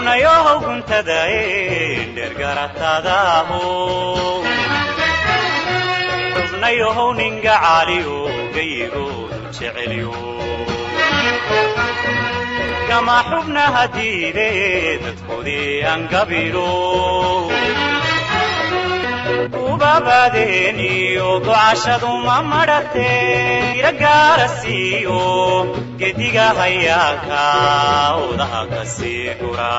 xubnayohow guntadae dhergaratadaho xubnayohow ninga caaliyo gayigoodu jecelyo gama xubnaha diide dadkoodii angabiro ubabaadeeniyo gocashadu ma madhate ira gaara siiyo gediga hayaaka odaha ka sii gura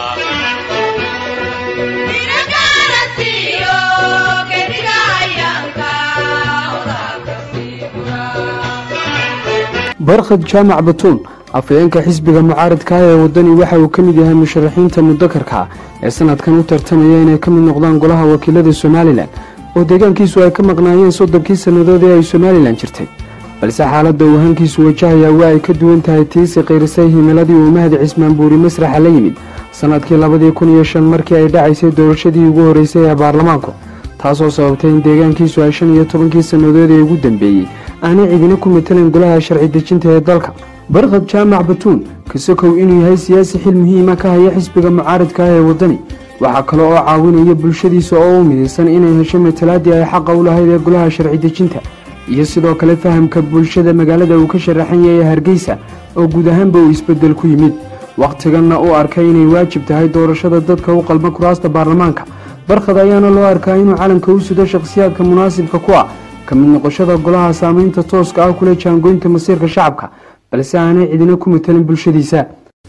barkhad jaamac batuun afhayeenka xisbiga mucaaradka ah ee waddani waxa uu ka mid yahay musharaxiinta mudakarka ee sanadkan u tartamaya inay ka mid noqdaan golaha wakiilada somalilan oo deegaankiisu ay ka maqnaayeen soddonkii sannadood ee ay somalilan jirtay balse xaaladda uu hankiisu wajahayaa waa ay ka duwan tahay tiisi qiirisay himiladii uu mahdi cismaan buuri masraxa la yimid sannadkii labadii kun iyo shan markii ay dhacaysay doorashadii ugu horreysay ee baarlamaanku taasoo sababtay in deegaankiisu ay shan iyo tobankii sannadood ee ugu dambeeyey aanay cidina ku matalan golaha sharci dejinta ee dalka barkhad jaamac batuun kasakow inuu yahay siyaasi xil muhiima ka haya xisbiga mucaaradka ah ee waddani waxaa kale oo caawinaya bulshadiisa oo u midaysan inay hesho matalaadii ay xaqa u lahayd ee golaha sharci dejinta iyo sidoo kale fahamka bulshada magaalada uu ka sharaxan yahay hargeysa oo guud ahaanba uu isbeddel ku yimid wakhtiganna uu arkay inay waajib tahay doorashada dadka u qalma kuraasta baarlamaanka barkhad ayaana loo arkaa inuu calanka u sudo shakhsiyaadka munaasibka ku ah ka mid noqoshada golaha saamaynta tooska ah kule jaangoynta masiirka shacabka balse aanay cidina ku matalan bulshadiisa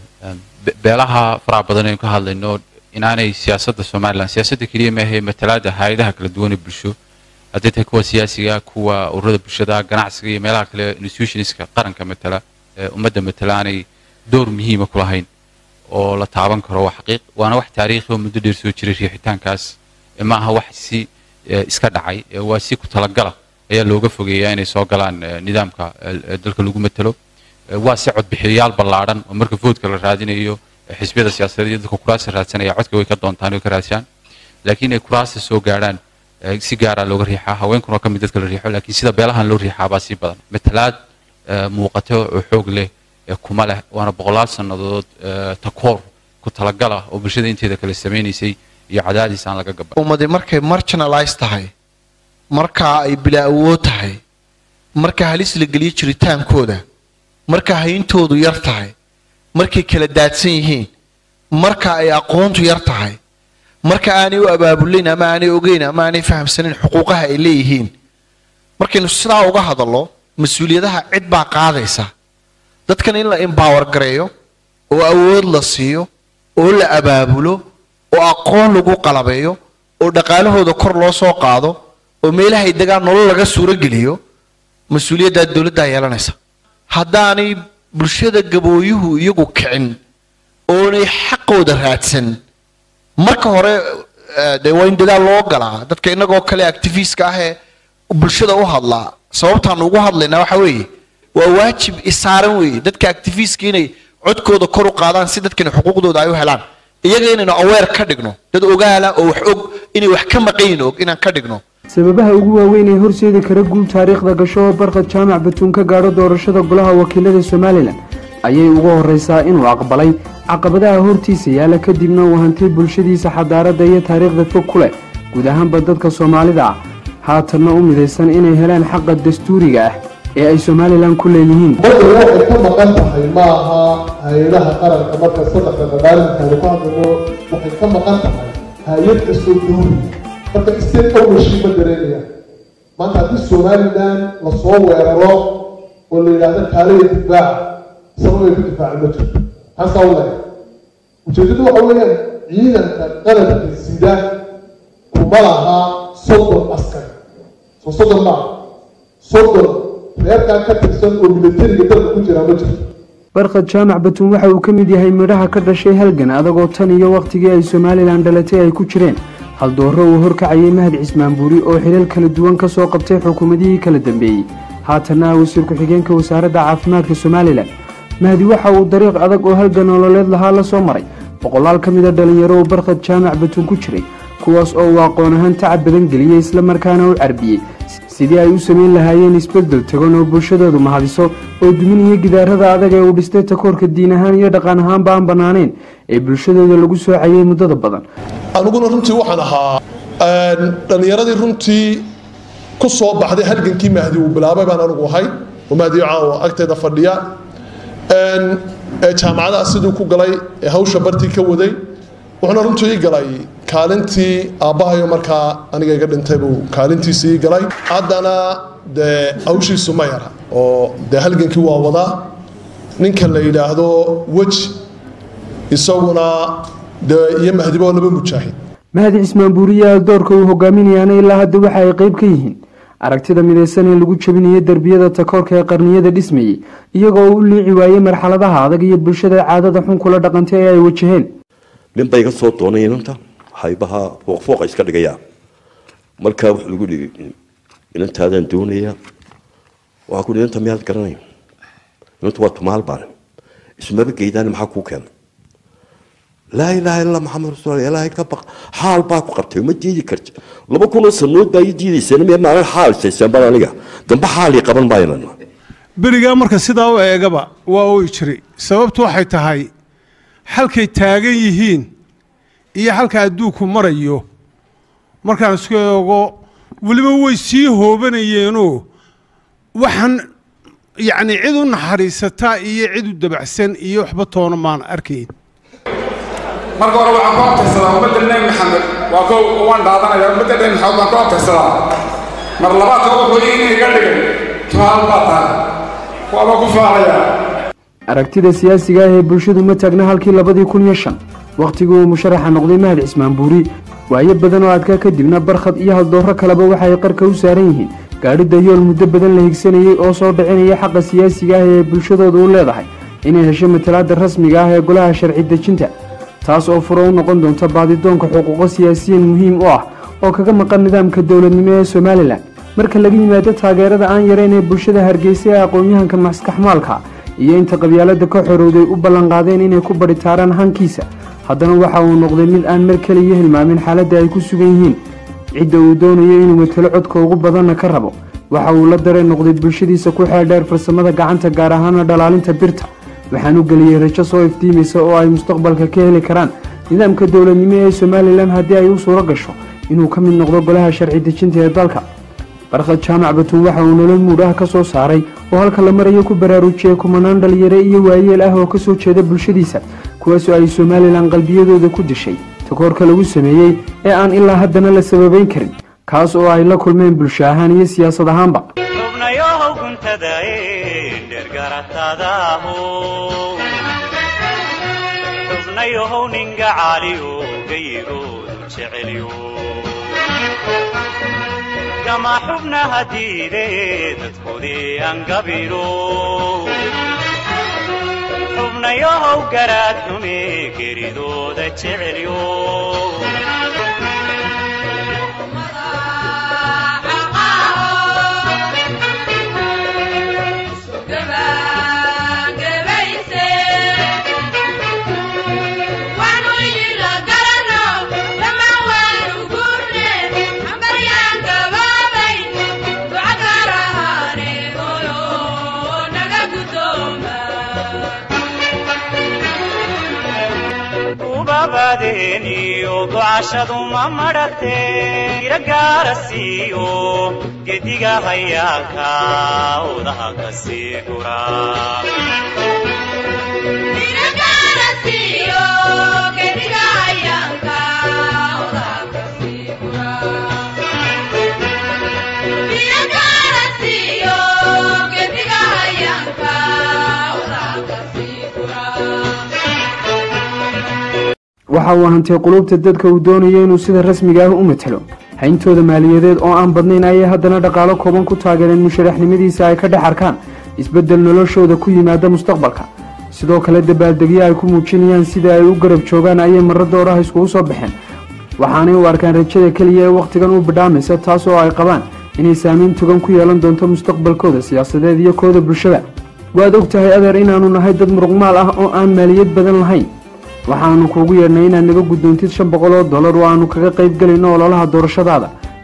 beelaha faraha badan aynu ka hadlayno inaanay siyaasadda somalilan siyaasadda keliya maahe matalaada hay-adaha kala duwan ee bulsho hadday tahay kuwa siyaasiga kuwa ururada bulshada ganacsiga iyo meelaha kale institutionska qaranka matala ummadda matala aanay door muhiima ku lahayn oo la taaban karo waa xaqiiq waana wax taariikhi oo muddo dheer soo jiray riixitaankaas ma aha wax si iska dhacay waa si ku talagala ayaa looga fogeeyaa inay soo galaan nidaamka dalka lagu matalo waa si codbixiyayaal ballaadhan oo marka voodka la raadinayo xisbiyada siyaasadeed iyo dadka kuraasta raadsanaya codka way ka doontaan way ka raadiyaan laakiin ay kuraasta soo gaadhaan si gaara looga riixaa haweenkuna waa ka mid dadka la riixo laakiin sida beelahan loo riixaa baa sii badan matalaad muuqata oo xoog leh kuma leh waana boqolaal sannadood takoor ku talagala oo bulshada inteeda kale samaynaysay iyo cadaadis aan laga gaban ummadi markay marginalize tahay markaa ay bilaa awood tahay marka halis la geliyo jiritaankooda marka hayntoodu yar tahay markay kala daadsan yihiin marka ay aqoontu yar tahay marka aanay u abaabulayn ama aanay ogeyn ama aanay fahamsanayn xuquuqaha ay leeyihiin markaynu sidaa uga hadallo mas-uuliyadaha cid baa qaadaysa dadkan in la embower gareeyo oo awood la siiyo oo la abaabulo oo aqoon lagu qalabeeyo oo dhaqaalahooda kor loo soo qaado oo meelahay degaan nolol laga suuro geliyo mas-uuliyaddaa dowladdaa yeelanaysa haddaanay bulshada gabooyuhu iyagu kicin oonay xaqooda raadsan marka hore dee waa in dadaal loo galaa dadka innagoo kale activistka ah ee bulshada u hadlaa sababtaan ugu hadlaynaa waxa weeye waa waajib isaaran weeye dadka activistka inay codkooda kor u qaadaan si dadkani xuquuqdooda ay u helaan iyaga inaynu aweer ka dhigno dad ogaala oo wax og inay wax ka maqayin og inaan ka dhigno sababaha ugu waaweyn ee horseedi kara guul taariikhda gasho oo barkhad jaamac batuun ka gaadho doorashada golaha wakiilada somalilan ayay ugu horraysaa inuu aqbalay caqabadaha hortiisa yaalla kadibna uu hantay bulshadiisa xadaaradda iyo taariikhda fog ku leh guud ahaanba dadka soomaalida ah haatanna u midaysan inay helaan xaqa dastuuriga ah ee ay somalilan ku leeyihiin badda waxay ka maqan tahay ma aha hay-adaha qaranka marka saddexda dhaqaalinkaanu ku hadlayno waxay ka maqan tahay hay-ad kastoo duuri marka state ownership ma dareemaya maanta haddii somalilan lasoo weeraro oo la yidhaahdo kaaliya difaaca sabab ay ku difaacan ma jirto maxaa u leeyahay ujeedadu waxa weeyaan ciidanka qaranka sida kuma laha soddon askari soo soddon maaha soddon reerkaa ka tirsan oo militariga dalka ku jira ma jirto barkhad jaamac batuun waxa uu ka mid yahay midhaha ka dhashay halgan adagoo tan iyo wakhtigii ay somalilan dhalatay ay ku jireen haldoorro uu horkacayay mahad cismaan buuri oo xilal kala duwan ka soo qabtay xukuumadihii kala dambeeyey haatanna wasiir ku-xigeenka wasaaradda caafimaadka somalilan mahdi waxa uu dariiq adag oo halgan nololeed lahaa la soo maray boqolaal ka mida dhallinyaro uu barkhad jaamac batuun ku jiray kuwaas oo uu aqoon ahaan tacab badan geliyey islamarkaana u carbiyey sidii ay u samayn lahaayeen isbeddel tagan oo bulshadoodu mahadiso oo duminaya gidaarada adag ee uu dhistay takoorka diin ahaan iyo dhaqan ahaanba aan bannaanayn ee bulshadooda lagu soocayay muddada badan aniguna runtii waxaan ahaa dhallinyaradii runtii ku soo baxday halgankii mahdi uu bilaabay baan anigu ahay oo mahdi caawa agteeda fadhiya ee jaamacadaha siduu ku galay ee hawsha bartii ka waday wuxuuna runtii ii galay kaalintii aabbahayo markaa aniga iga dhintay buu kaalintiisii ii galay haddana dee hawshiisu ma yara oo dee halgankii waa wadaa ninka la yidhaahdo weji isaguna dee iyo mahdiba oo laba mujaahid mahdi cismaan buuriya doorka uu hogaaminayaana ilaa hadda waxa ay qayb ka yihiin aragtida midaysan ee lagu jabinayo derbiyada takoorka ee qarniyada dhismayey iyagoo u liici waayey marxaladaha adag iyo bulshada caadada xun kula dhaqantay ee ay wajaheen nin bay iga soo doonay inanta haybaha fooqfooqa iska dhigaya markaa wuxuu igu dhigi inantaadaan doonaya waxaa ku inanta miyaad garanay inantu waa tumaal baan ismaba geydaan maxaa kuu keenay laa ilaaha illa maxamed rasuul ilaahay ka baq xaal baa ku qabtay ma diidi karti laba kunoo sanood baa ii diidayseen miya maalin xaal isayseen baan aniga dambe xaalii qaban maaynan berigaa marka sidaa u eegaba waa oy jiray sababtu waxay tahay halkay taagan yihiin iyo halka adduunku marayo markaan isku eego weliba way sii hoobanayeenoo waxaan yacni cid u naxariisataa iyo cid u dabacsan iyo waxba toona maan arkayn marka hore waxaan ku abtirsadaa ummadda nebi maxamed waa kow waan dhaadanaya ummadda nebi maxamed baan ku abtirsadaa mar labaadka wuxuu iina iga dhigay tuhaal baa tahay waaba ku faalayaa aragtida siyaasiga ah ee bulshadu ma taagna halkii labadii kun iyo shan wakhtigii uu musharaxa noqday mahad cismaan buuri waayo badan oo adkaa kadibna barkhad iyo haldoorro kaleba waxa ay qarka u saaran yihiin gaadhida yool muddo badan la higsanayey oo soo dhicinaya xaqa siyaasiga ah ee bulshadooda u leedahay inay hesho matalaadda rasmiga ah ee golaha sharci dejinta taas oo furo u noqon doonta baadidoonka xuquuqo siyaasiyiin muhiim u ah oo kaga maqan nidaamka dowladnimo ee somalilan marka laga yimaado taageerada aan yarayn ee bulshada hargeysa ee aqoon-yahanka maskaxmaalka iyo inta qabyaalada ka xorowday u ballanqaadeen inay ku badhitaaraan hankiisa haddana waxa uu noqday mid aan mar keliya hilmaamin xaaladda ay ku sugan yihiin cidda uu doonayo inuu matalo codka ugu badanna ka rabo waxa uu la dareen noqday bulshadiisa ku xeeldheer farsamada gacanta gaar ahaana dhalaalinta birta waxaan u geliyey rajo soo iftiimaysa oo ay mustaqbalka ka heli karaan nidaamka dowladnimo ee somalilan haddii ay u suuro gasho inuu ka mid noqdo golaha sharci dejinta ee dalka barkhad jaamac batuun waxa uu nolol muudh ah ka soo saaray oo halka la marayo ku baraarujiyey kumanaan dhalinyare iyo waayeel ah oo ka soo jeeda bulshadiisa kuwaasoo ay somalilan qalbiyadooda ku dishay takoorka lagu sameeyey ee aan ilaa haddana la sababayn karin kaas oo ay la kulmeen bulsho ahaan iyo siyaasad ahaanba xubnayow guntadae dhergaratadaho xubnayow ninga caaliyo gayigoodu jecelyo gama xubnaha diide dadkoodii angabiro xubnayow garaad xume geridooda jecelyo ubabadeeniyo gocashadu ma madhate iragaara siiyo gediga hayaaka odaha ka sii gura waxa uu hantay qulubta dadka uu doonayo inuu sida rasmiga ah u matalo hayntooda maaliyadeed oo aan badnayn ayay haddana dhaqaalo kooban ku taageereen musharaxnimadiisa ay ka dhex arkaan isbeddel noloshooda ku yimaada mustaqbalka sidoo kale dabaaldegyo ay ku muujinayaan sida ay u garab joogaan ayay marro dooraha iskugu soo baxeen waxaanay u arkaan rajada keliya ee wakhtigan u bidhaamaysa taas oo ay qabaan inay saamayn togan ku yeelan doonto mustaqbalkooda siyaasadeed iyo kooda bulshada waad og tahay adeer inaannu nahay dad muruqmaal ah oo aan maaliyad badan lahayn waxaannu kuugu yeedhnay inaad naga guddoontid shan boqol oo dollar oo aannu kaga qayb gelayno ololaha doorashadaada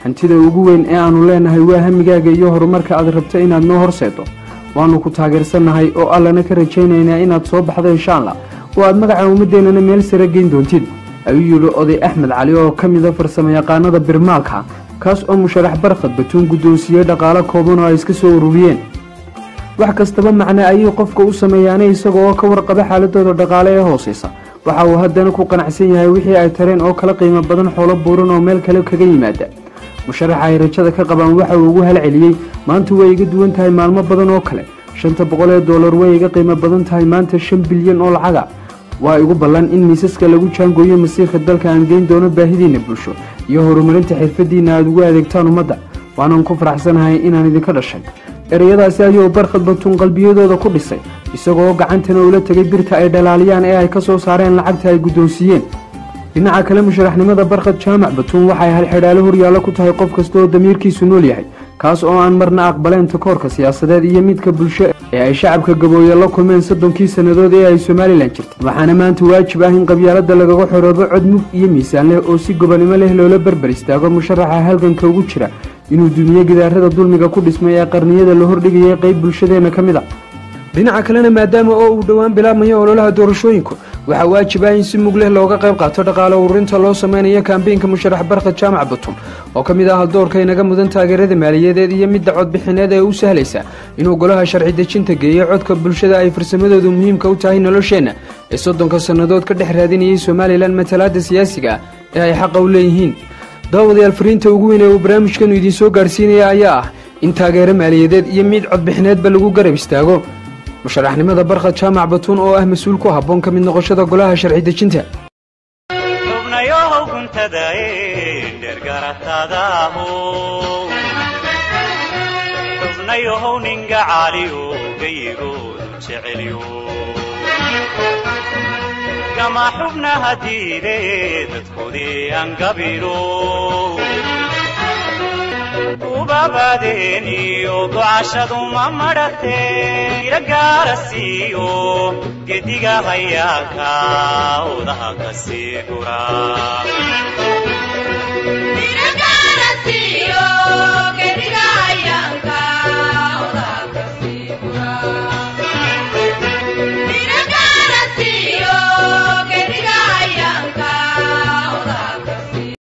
hantida ugu weyn ee aannu leenahay waa hamigaaga iyo horumarka aad rabto inaad noo horseedo waannu ku taageersannahay oo allana ka rajaynaynaa inaad soo baxdo insha allah oo aad magaca ummaddeennana meel sare geyn doontid ayuu yidhi oday axmed cali oo ka mida farsamayaqaanada birmaalka kaas oo musharax barkhad batuun guddoonsiiyey dhaqaalo kooban oo ay iska soo ururiyeen wax kastaba macne ayay qofka u sameeyaanay isaga oo ka warqaba xaaladooda dhaqaale ee hoosaysa waxa uu haddana ku qanacsan yahay wixii ay tareen oo kala qiimo badan xoolo buuran oo meel kale kaga yimaada musharaxa ay rajada ka qabaan waxa uu ugu halceliyey maanta way iga duwan tahay maalmo badan oo kale shanta boqol ee dollar way iga qiimo badan tahay maanta shan bilyan oo lacaga waa igu ballan in miisaska lagu jaangooyo masiirka dalka aan geyn doono baahidiinna bulsho iyo horumarinta xirfadiinna aad ugu adeegtaan ummadda waanaan ku faraxsanahay inaan idinka dhashay ereyadaasi ayuu barkhad batuun qalbiyadooda ku dhisay isagoo gacantana ula tegay birta ay dhalaaliyaan ee ay ka soo saareen lacagta ay guddoonsiiyeen dhinaca kale musharaxnimada barkhad jaamac batuun waxay halxidhaalo horyaallo ku tahay qof kasta oo damiirkiisu nool yahay kaas oo aan marna aqbaleen takoorka siyaasadeed iyo midka bulsho ee ay shacabka gabooye la kulmeen soddonkii sannadood ee ay somalilan jirtay waxaana maanta waajib ah in qabyaalada lagaga xoroobo cod mug iyo miisaan leh oo si gobonimo leh loola berber istaago musharaxa halganka ugu jira inuu dumiye gidaarada dulmiga ku dhismay ee qarniyada la hordhigayay qayb bulshadeenna ka mid a dhinaca kalena maadaama oo uu dhowaan bilaabmayo ololaha doorashooyinku waxaa waajib ah in si mug leh looga qayb qaato dhaqaale ururinta loo sameynayo kambeynka musharax barkhad jaamac batuun oo ka mid ah haldoorka inaga mudan taageerada maaliyadeed iyo midda codbixineed ee u sahlaysa inuu golaha sharci dejinta geeyo codka bulshada ay farsamadoodu muhiimka u tahay nolosheenna ee soddonka sannadood ka dhex raadinayay somalilan matalaada siyaasiga ah ee ay xaqa u leeyihiin daawadayaal fariinta ugu weyn ee uu barnaamijkanu idiin soo gaarhsiinaya ayaa ah in taageero maaliyadeed iyo mid codbixineedba lagu garab istaago musharaxnimada barkhad jaamac batuun oo ah mas-uul ku habboon ka mid noqoshada golaha sharci dejinta xubnayohow guntadae dhergaratadaaho xubnayohow ninga caaliyo gayigoodu jecelyo gama xubnaha diide dadkoodii angabiro ubabaadeeniyo gocashadu ma madhate ira gaara siiyo gediga hayaaka odaha ka sii gura Gediga hayaanka odaha ka sii gura